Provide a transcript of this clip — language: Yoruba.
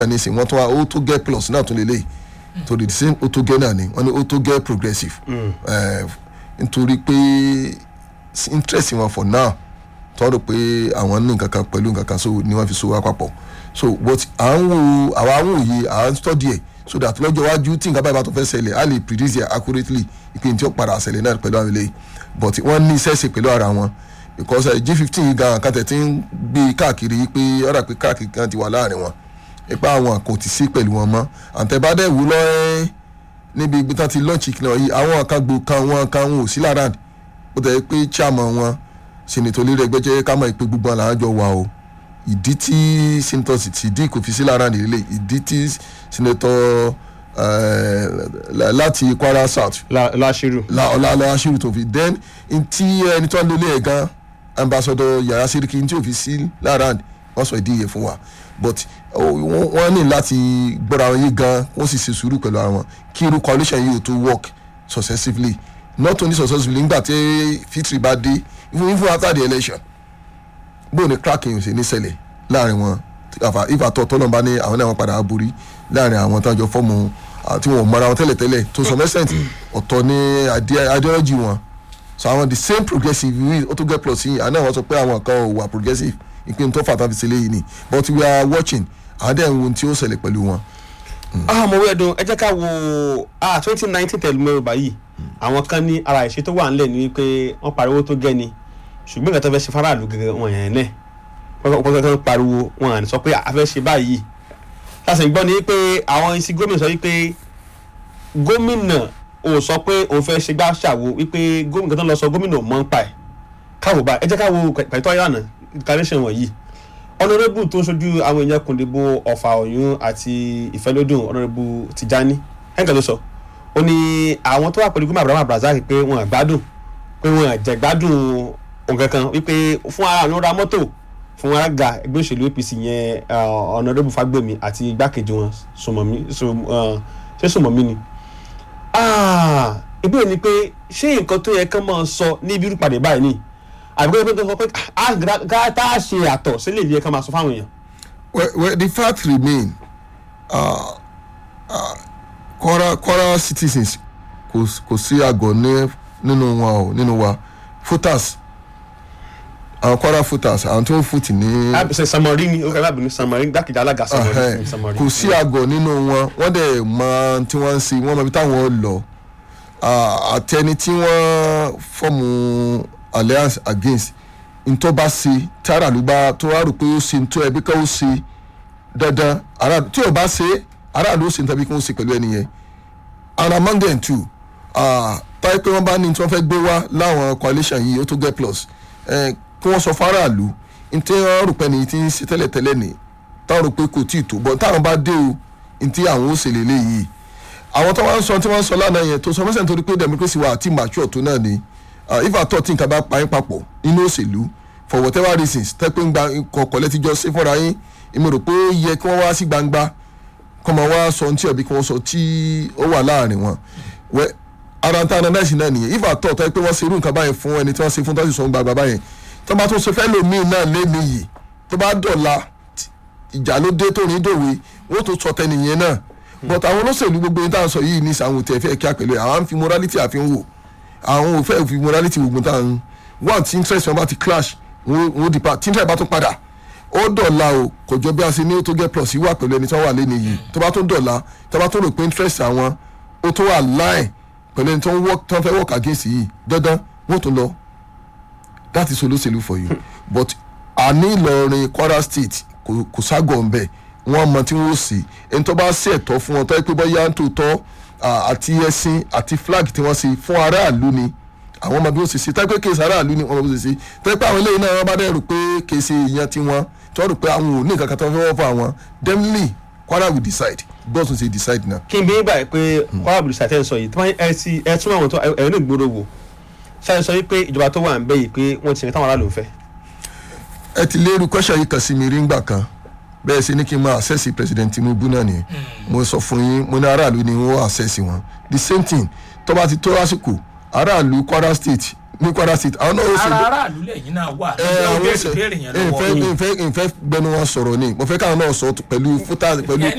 ní sìn wọ́n tún wá ó tó get plus náà tún lélẹ̀ torí the same ó tó get náà ni wọ́n ní ó tó get progressive Eh, nítorí pé interest wọn for now tọ́rọ pé àwọn ní nǹkan kan pẹ̀lú nǹkan kan so ni wọ́n fi so wá papọ̀ so but à ń wo àwa ń wòye à ń study ẹ̀ so that lọ́jọ́ iwájú tí nǹkan báyìí bá tó fẹ́ ṣẹlẹ̀ a lè predict it accurately ìpín tí ó padà ṣẹlẹ̀ náà pẹ̀lú àwọn eléyìí but wọ́n ní iṣẹ́ ṣe pẹ̀lú ara wọn because uh, g fifteen yìí gan kàtẹ́ tí ń gbé káàkiri yìí pé ọ̀rà pé káàkiri kan ti wà láàrin wọn ipa àwọn kò ti sí pẹ̀lú wọn mọ́ àtẹ̀bádẹ́ wù lọ́ẹ́ níbi ibi tán ti launch ìkìlọ̀ yìí àwọn kan gbò kan wọn kan wọn ò sí lára ó tẹ̀ pé chairman wọn senator lérè ẹgbẹ́jẹ́ ká mọ̀ pé gbogbo àwọn làwọn jọ wà o ìdí tí senator Sidi kò fi sí lára nílé ìdí tí senator eh, la- láti Kwara South láṣírù. la ọlá ọlá aṣíwì tó fi then ntí ẹni tó ń lólé ẹ̀ gan ambassador yàrá siriki ntí ò fi sí lára wọ́n sọ ìdí yẹn fún wa but ó, wọ́n wọ́n ní láti gbọ́ra wọn yé gan wọ́n sì ṣe sùúrù pẹ̀lú ara wọn kí irú coalition yìí ò tó work successively not only successfully nígbà tí fitri bá dé even even after the election bó ni cracking ṣe ní ṣẹlẹ̀ láàrin wọn àfà if àtọ̀ tọ́nà bá ní àwọn náà wọn padà borí láàrin àwọn táwọn jọ fọ́ọ̀mù àti wọn ò mọra wọn tẹ́lẹ̀tẹ́lẹ̀ to some extent ọ̀tọ̀ ní ide- ideology wọn so àwọn the same progressive we ó tó get plus yìí àná wọn sọ pé àwọn kan ò wà progressive ìpín tó fà tán fi ṣe léyìí ni but we are watching àdé ń wo ohun tí ó ṣẹlẹ̀ pẹ̀lú wọn. ah mo wẹ́ dùn ẹ jẹ́ ká wo ah twenty nineteen tẹ̀lé mẹ́rin báyìí àwọn kan ní ara ìṣe tó wà ńlẹ̀ ni wípé wọ́n pariwo tó gẹ́ ni ṣùgbọ́n ìgbà tó fẹ́ ṣe faraàlú gẹ́gẹ́ wọn yẹn náà wọ́n kọ́ kọ́ pariwo wọn à ní sọ pé a fẹ́ ṣe báyìí láti gbọ́ ni pé àwọn isi gómìnà sọ wípé gómìnà ò sọ pé òun fẹ́ ṣe gbá ṣàwo wípé gómìnà tó ń lọ sọ gómìnà ò mọ̀ ń pa ẹ̀ káwọ́ báyìí ẹ jẹ́ ká wo pẹ̀tọ́ ìlànà incarnation wọ̀nyí honourable tó ń ṣojú àwọn èèyàn kùndìbò ọ̀fà ọ̀yún àti ìfẹ́lódùn honourable tijani ẹ̀ǹkan ló sọ ó ní àwọn tó wà pẹ̀lú gómìnà abraham abdulrasaq pé wọn à gbádùn pé wọn à jẹ gbádùn nǹkan kan wípé fún ara àwọn ra mọ́tò fún alága ẹgbẹ́ òṣèlú apc yẹn uh, honourable fagbemi àti igbákejì wọn sùmọ̀mí sùm- uh, ṣé sùmọ̀mí ni ah ìbéèrè ni pé ṣé nǹkan tó yẹ kán máa sọ ní ibi irúpàdé báyìí ni àbí kó tó sọ pé ah gá tá a ṣe àtọ̀ sílẹ̀ ìlú yẹ kán máa sọ fáwọn èèyàn. well, well the fact remain uh, uh, Kwara Kwara citizens kò kò sí àgọ́ ní nínú wọn o nínú wa voters àwọn Kwara voters àwọn tó ń fòtì ní. àbísẹ̀ samari ni ó kẹ́ lábìnrin samari gbàkejì alága samari Ẹhẹ́n. ni samari. kò sí àgọ́ nínú wọn wọ́n dẹ̀ mọ tí wọ́n ń ṣe wọ́n mọ ibi táwọn lọ Ah, àtẹni tí wọ́n fọ́ọ̀mù alliance against ntọ́ba ṣe tí aráàlú bá tó wá rò pé ó ṣe ntọ́ ẹbí ká ó ṣe dandan aráàlú tí ò bá ṣe aráàlú ó ṣe ntọ́bi kí wọ́n ṣe pẹ̀lú ẹni yẹn and among them too ah, táyé pé wọ́n bá ní tí wọ́n fẹ́ gbé wá láwọn coalition yìí ó tó get plus eh, kí wọ́n sọ fáráàlú ntí wọ́n rò pé ní ti ń ṣe tẹ́lẹ̀tẹ́lẹ̀ ní táwọn rò pé kò tí ì tó bọ́ táwọn bá dé o ntí àwọn ó ṣe lélẹ̀ yìí àwọn tó wá ń sọ tí wọ́n ń sọ lánàá yẹn tó sọ mọ́sẹ̀ nítorí pé democracy wa àti mature tó náà ni ah, if at all tí nǹkan bá pa yín papọ̀ nínú òṣèlú for whatever reasons tẹ́pẹ́ ń gba kọ̀ọ̀kọ̀ lẹ́tijọ́ sí fúnra yín èmi rò pé ó yẹ kí wọ́n wá sí gbangba kọ́ máa wá sọ ohun tí ọ̀bí kí wọ́n sọ tí ó wà láàrin wọn wẹ́ ara ń ta analyse náà nìyẹn if at all tẹ́ pé wọ́n ṣe irú nǹkan báyẹn fún ẹni tí wọ́n ṣe fún tó sì sọ gbàgbà báyẹn tó bá tó ṣe fẹ́ lòmíì náà lé nìyí tó bá dọ̀la ìjà ló dé tó ní dòwe wọ́n tó sọ tẹnìyẹn náà but àwọn olóṣèlú gbogbo yìí tá à ń sọ yìí ní sàwọn tẹ̀ fẹ́ kí á pẹ̀lú ẹ̀ àwọn á ń fi morality àfihàn wò àwọn ò fẹ́ fi morality gbogbo tá à ń one tí interest wọn bá ti clash wọn wọn di pa tí interest bá tún padà ó dọ̀la o kò jọ bí a ṣe ní ó tó get plus yìí wà pẹ̀lú ẹni tí wọ́n wà lé nìyí tó bá tún dọ̀la tó bá tún rò pé interest àwọn ó tó wà line pẹ̀lú ẹni tó ń work tó ń fẹ́ work against yìí dandan wọ́n tún lọ that is olóṣèlú for you but àní Ìlọrin Kwara State kò kò ságọ̀ ń bẹ̀ wọ́n mọ tí wọ́n sì ẹni tó bá ṣe ẹ̀tọ́ fún wọn tó yẹ pé bọ́yá ń tòótọ́ à, àti ẹṣin àti flag tí wọ́n ṣe fún aráàlú ni àwọn ọmọ bí wọ́n ṣe ṣe tẹ́ pé kéèsì aráàlú ni wọ́n mọ bí wọ́n ṣe ṣe tẹ́ pé àwọn eléyìí náà wọ́n bá dẹ̀ rò pé kéèsì ìyẹn tí wọ́n tí wọ́n rò pé àwọn ò ní nǹkan kan tó fẹ́ wọ́n fún àwọn definitely Kwara will decide gbọ́dọ̀ ṣe decide now. kí n bí báyìí pé kwara bùrùsà tẹ́ ń sọ yìí tí wọ́n ẹ ti ẹ tún àwọn tó ẹ ní ìgboro wò ṣáà sọ wípé ìjọba tó wà ń bẹ yìí pé wọ́n ti rìn táwọn aráàlú ń fẹ́. ẹ ti lérú kọ́ṣà yìí kan sí mi rí ngbà kan bẹ́ẹ̀ sì ni kí n máa àṣẹ́sì president Tinubu náà nìyẹn mo sọ fún yín mo ní aráàlú ni wọ́n àṣẹ́sì wọn the same thing tó bá ti tó lásìkò aráàlú Kwara State ní kwara state àwọn náà ó ṣe ara aráàlú lẹ́yìn náà wà ẹ nígbà àwọn béèrè ṣe béèrè yẹn ìfẹ́ lọ́wọ́ ìfẹ́ ìfẹ́ gbẹnu wọn sọ̀rọ̀ ni mo fẹ́ káwọn náà sọ pẹ̀lú fúta pẹ̀lú